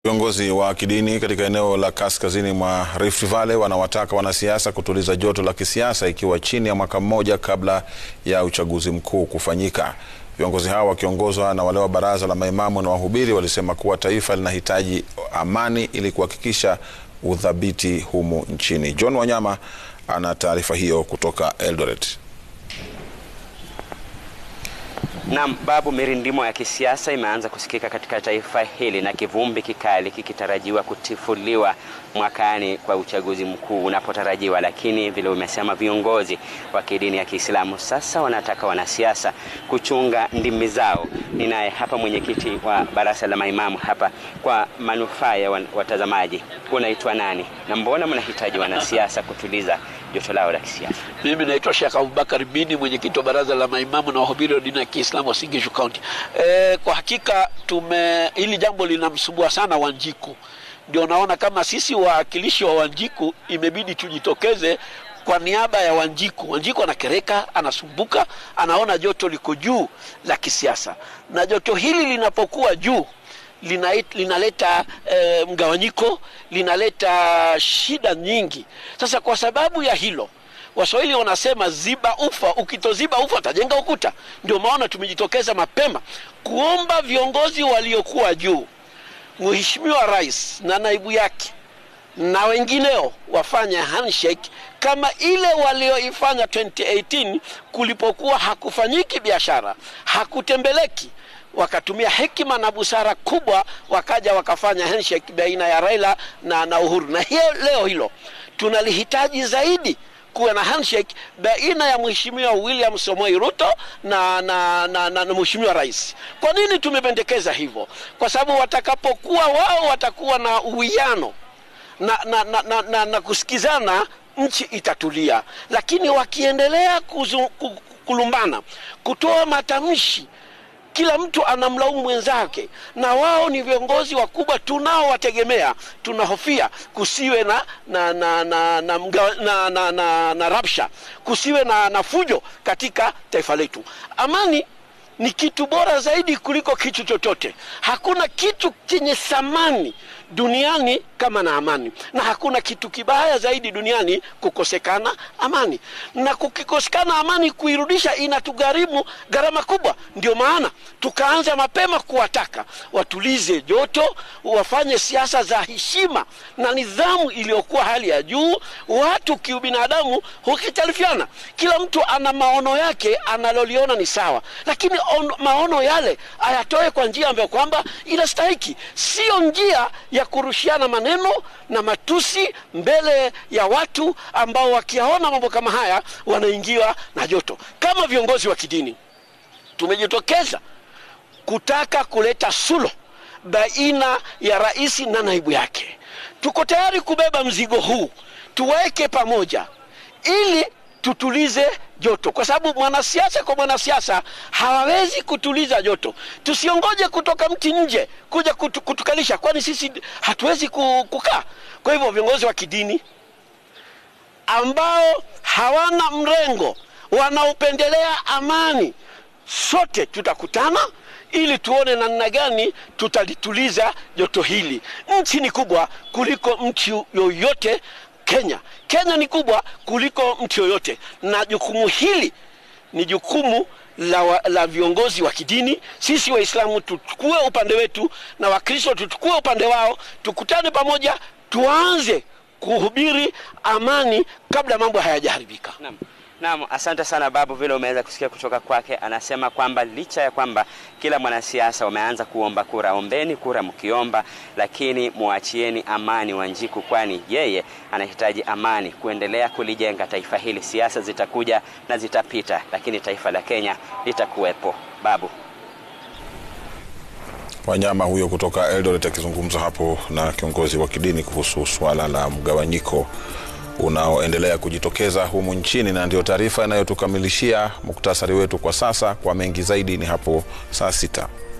Viongozi wa kidini katika eneo la kaskazini mwa Rift Valley wanawataka wanasiasa kutuliza joto la kisiasa ikiwa chini ya mwaka mmoja kabla ya uchaguzi mkuu kufanyika. Viongozi hao wakiongozwa na wale wa baraza la maimamu na wahubiri walisema kuwa taifa linahitaji amani ili kuhakikisha udhabiti humu nchini. John Wanyama ana taarifa hiyo kutoka Eldoret. Naam, Babu, mirindimo ya kisiasa imeanza kusikika katika taifa hili na kivumbi kikali kikitarajiwa kutifuliwa mwakani kwa uchaguzi mkuu unapotarajiwa, lakini vile umesema, viongozi wa kidini ya Kiislamu sasa wanataka wanasiasa kuchunga ndimi zao. Ninaye hapa mwenyekiti wa baraza la maimamu hapa, kwa manufaa ya watazamaji, unaitwa nani na mbona mnahitaji wanasiasa kutuliza joto lao la kisiasa? Mimi naitwa Sheikh Abubakar Bini, mwenyekiti wa baraza la maimamu na wahubiri wa dini ya Kiislamu wa Singishu County. E, kwa hakika tume hili jambo linamsumbua sana Wanjiku, ndio naona kama sisi wawakilishi wa Wanjiku imebidi tujitokeze kwa niaba ya Wanjiku. Wanjiku anakereka, anasumbuka, anaona joto liko juu la kisiasa, na joto hili linapokuwa juu linaleta e, mgawanyiko, linaleta shida nyingi. Sasa kwa sababu ya hilo Waswahili wanasema ziba ufa, ukitoziba ufa utajenga ukuta. Ndio maana tumejitokeza mapema kuomba viongozi waliokuwa juu, Mheshimiwa Rais na naibu yake na wengineo wafanye handshake kama ile walioifanya 2018 kulipokuwa hakufanyiki biashara, hakutembeleki wakatumia hekima na busara kubwa, wakaja wakafanya handshake baina ya Raila na, na Uhuru. Na hiyo leo hilo tunalihitaji zaidi kuwa na handshake baina ya Mheshimiwa William Samoei Ruto na, na, na, na, na Mheshimiwa Rais. Kwa nini tumependekeza hivyo? Kwa sababu watakapokuwa wao watakuwa na uwiano na, na, na, na, na, na kusikizana, nchi itatulia, lakini wakiendelea kuzu, kulumbana, kutoa matamshi kila mtu anamlaumu mwenzake, na wao ni viongozi wakubwa tunaowategemea. Tunahofia kusiwe na na na na, na, na, na, na, na rabsha, kusiwe na, na fujo katika taifa letu. Amani ni kitu bora zaidi kuliko kitu chochote. Hakuna kitu chenye thamani duniani kama na amani, na hakuna kitu kibaya zaidi duniani kukosekana amani. Na kukikosekana amani, kuirudisha inatugharimu gharama kubwa. Ndio maana tukaanza mapema kuwataka watulize joto, wafanye siasa za heshima na nidhamu iliyokuwa hali ya juu. Watu kiubinadamu hukitalifiana, kila mtu ana maono yake analoliona ni sawa, lakini on, maono yale ayatoe kwa njia ambayo kwamba inastahiki, sio njia ya kurushiana maneno na matusi mbele ya watu ambao wakiyaona mambo kama haya wanaingiwa na joto. Kama viongozi wa kidini tumejitokeza kutaka kuleta suluhu baina ya rais na naibu yake. Tuko tayari kubeba mzigo huu, tuweke pamoja ili tutulize joto, kwa sababu mwanasiasa kwa mwanasiasa hawawezi kutuliza joto. Tusiongoje kutoka mti nje kuja kutu, kutukalisha, kwani sisi hatuwezi kukaa. Kwa hivyo viongozi wa kidini ambao hawana mrengo, wanaopendelea amani, sote tutakutana ili tuone namna gani tutalituliza joto hili. Nchi ni kubwa kuliko mtu yoyote Kenya. Kenya ni kubwa kuliko mtu yoyote, na jukumu hili ni jukumu la, wa, la viongozi wa kidini. Sisi Waislamu tuchukue upande wetu na Wakristo tuchukue upande wao, tukutane pamoja, tuanze kuhubiri amani kabla mambo hayajaharibika. Naam. Naam, asante sana Babu, vile umeweza kusikia kutoka kwake. Anasema kwamba licha ya kwamba kila mwanasiasa wameanza kuomba kura, ombeni kura mkiomba, lakini muachieni amani Wanjiku, kwani yeye anahitaji amani kuendelea kulijenga taifa hili. Siasa zitakuja na zitapita, lakini taifa la Kenya litakuwepo. Babu Wanyama huyo kutoka Eldoret akizungumza hapo na kiongozi wa kidini kuhusu swala la mgawanyiko unaoendelea kujitokeza humu nchini, na ndio taarifa inayotukamilishia muktasari wetu kwa sasa. Kwa mengi zaidi ni hapo saa sita.